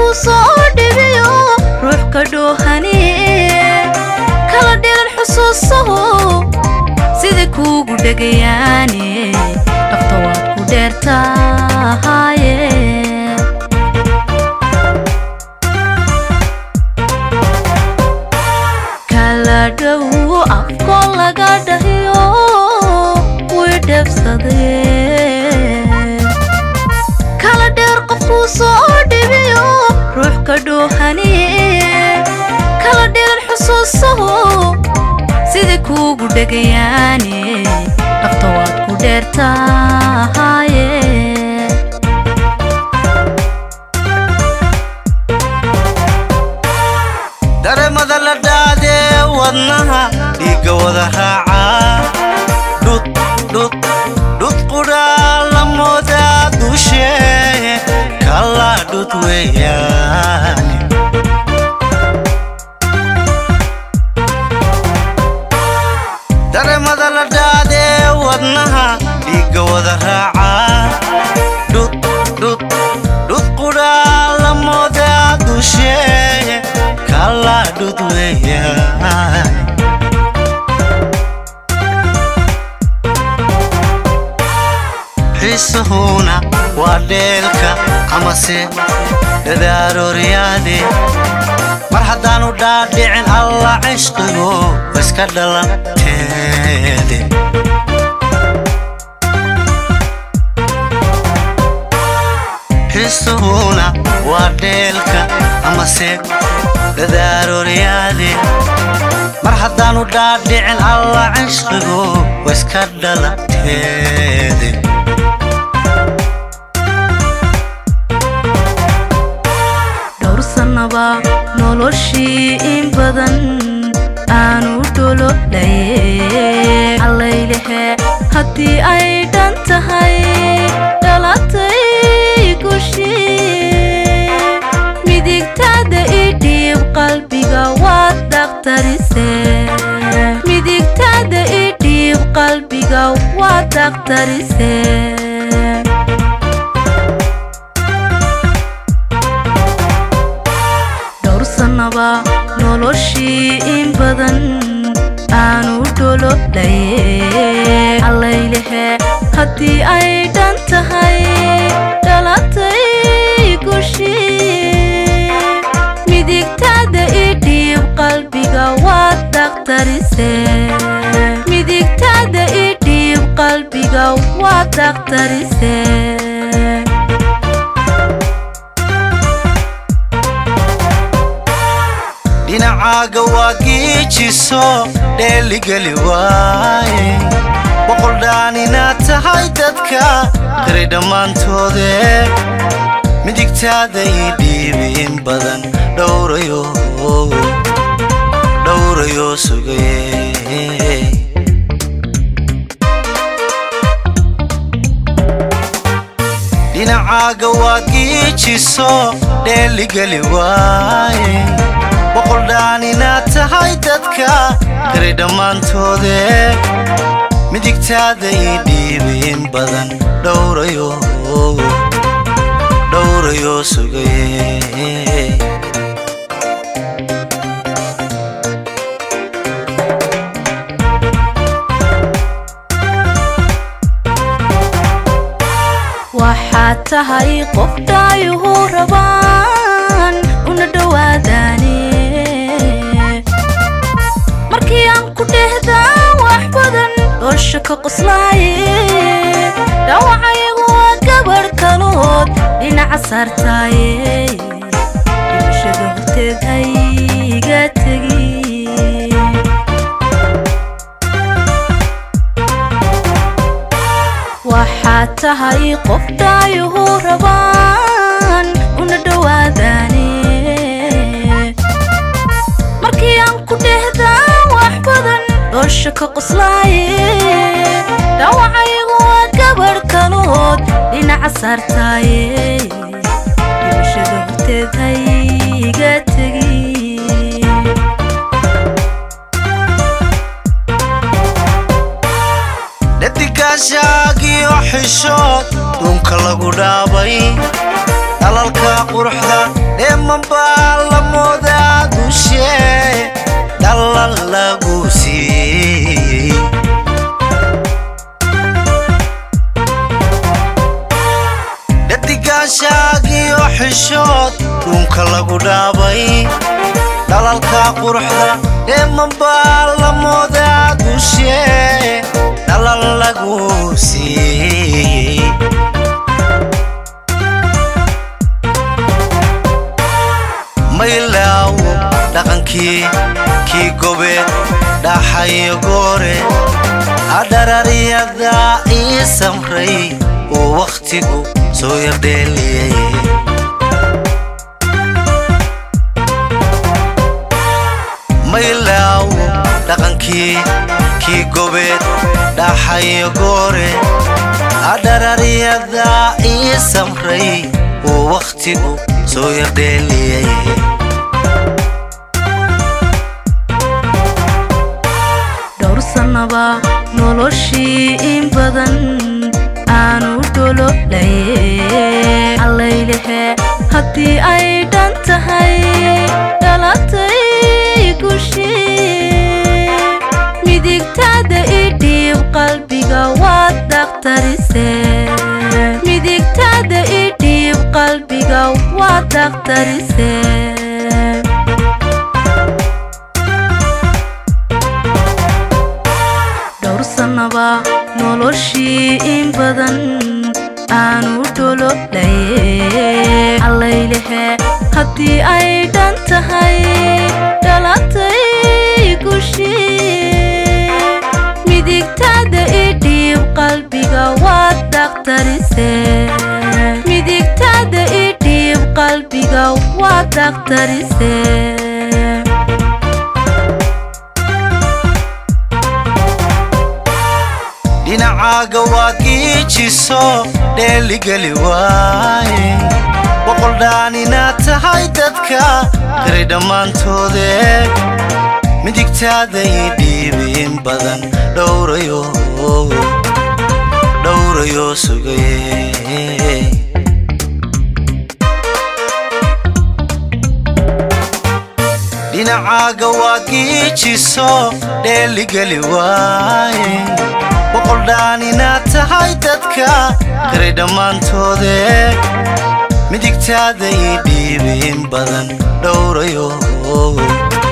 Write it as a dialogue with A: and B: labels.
A: qofkuu soo dhibiyo ruux ka dhoohaniye kala dhiran xusuusahu sida kuugu dhegayaane dhafta waad ku dheertaahaye kala dhow afkoo laga dhahiyo way dheebsadee kala dheer qofkuu soo dhibiyo ruux ka dhoohaniye kala dhiran xusuusahu sida kuugu dhegayaane dhafta waad ku dheertaahaye
B: dareemada la dhaadee wadnaha dhiigga wada raaca dhud dhud dhud qudhaa la moodaa dushee kala dhud weeyaane dareemada la dhaadee wadnaha dhiigga wada raaca dhud dhud dhud qudhaa la moodaa dushee kala dhud weeyaane xiisuhuna waa dheelka amase dhadaarooryaade mar haddaanu dhaadhicin alla cishqigu iska dhalanteede xiisuhuna waa dheelka amase dhadaarooryaade mar haddaanu dhaadhicin alla cishqigu iska dhalanteede
A: dhowr sannaba noloshii in badan aanu dhololaye allaylehe haddii ay dhan tahay dhalatay gushii midigtaada idhiib qalbiga waad dhakhtarise midigtaada idhiib qalbiga waad dhakhtarise dhowr sannaba noloshii in badan aanu dhololaye allaylehe haddii ay dhan tahay dhalatay gushii midigtaada idhiib qalbiga waad dhakhtarise midigtaada idhiib qalbiga waad dhakhtarise
B: dhinacaaga waa giijiso dheeligeli waaye boqol dhaan inaad tahay dadka qiri dhammaantoode midigtaada ii dhiibi in badan dhowrayo dhowrayo sugaye dhinacaaga waa giijiso dheeligeli waaye boqol dhaan inaad tahay dadka qiri dhammaantoode midigtaada ii dhiibi in badan dhowrayo dhowrayo sugaye
A: waxaad tahay qof dhaayuhu rabaan una dhowaadaane markii aan ku dhehdaa wax badan dhoosha ka qoslaaye dhawacayagu waa gabarh kalood dhinaca saartaaye dhibashada horteed hayga tegi waxaad tahay qof dhaayuhu rabaan una dhowaadaane markii aan ku dhehdaa wax badan dhoosha ka qoslaaye dhawacayagu waa gabarh kalood dhinaca saartaaye dhibashada horteed hayga tegi
B: dhadigaashaagiyo xishood dhunka lagu dhaabay dhalalka quruxda ee dheemanbaa la moodaa dushee dhalan lagu siiyey dhadigaashaagiyo xishood dhuunka lagu dhaabay dhalalka quruxda dheemanbaa la moodaa dushee dhalan lagu siiyey maylaawo dhaqankii kii gobeed dhaxayo goore adhararyada ii samray uu wakhtigu soo yardheeliyey maylaawo dhaqankii kii gobeed dhaxayo goore adhararyada ii samray uu wakhtigu soo yardheeliyey
A: dhowr sannaba noloshii in badan aanu dhololaye allaylehe haddii ay dhan tahay dhalatay gushii midigtaada idhiib qalbiga waad dhakhtarise midigtaada idhiib qalbiga waad dhakhtarise dhowr sannaba noloshii in badan aanu dhololaye allaylehe haddii ay dhan tahay dhalatay gushii midigtaada idhiib qalbiga waad dhakhtarise midigtaada idhiib qalbiga waad dhakhtarise
B: dhinacaaga waad giijiso dheeligeli waaye boqoldhaan inaad tahay dadka qiray dhammaantoode midigtaada ii dhiibin badan dhowrayo dhowrayo sugaye dhinacaaga waad giijiso dheeligeli waaye boqoldhaan inaad tahay dadka qiray dhammaantoode midigtaada ii dhiibin badan dhowrayo